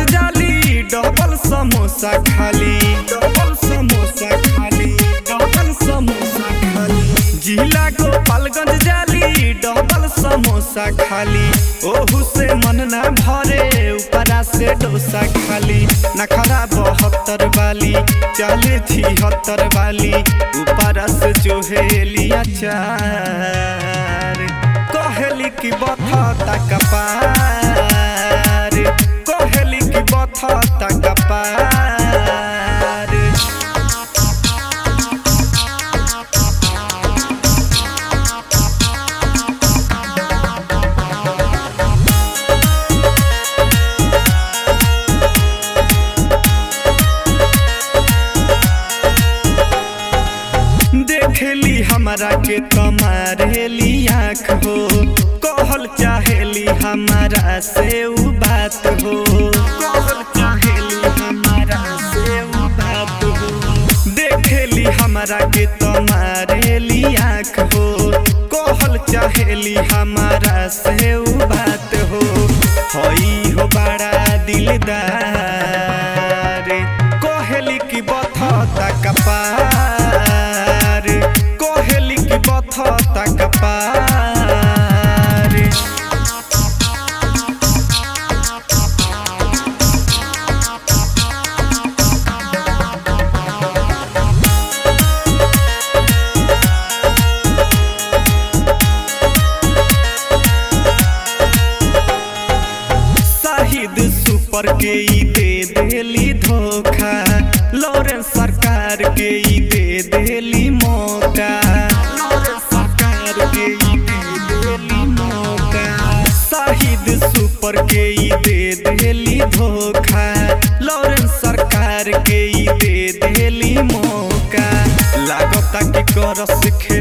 जाली डबल समोसा खाली डबल समोसा खाली डबल समोसा खाली जिला गोपालगंज जाली डबल समोसा खाली ओहू से मन ना भरे ऊपरा से डोसा खाली नखरा बहत्तर वाली चाले छिहत्तर वाली ऊपरा से चोहेलिया चार कहेली की बथता कपार कहेली की बथता कपार देखेली हमरा के कमारेली आँख हो कहल चाहेली हमारा से उ बात हो कहल चाहेली हमारा से उ बात हो देखेली हमरा के तमारेली आँख हो कहल चाहेली हमारा से उ बात हो हई हो बड़ा दिलदार कहेली की बथता कपार कहेली की बथता कपार शाहिद सुपर के ई दे देली धोखा लॉरेंस सरकार के ई दे देली मौका लॉरेंस सरकार के ई दे देली मौका शाहिद सुपर के ई दे देली धोखा लॉरेंस सरकार के ई दे देली मौका लागता कि करस खे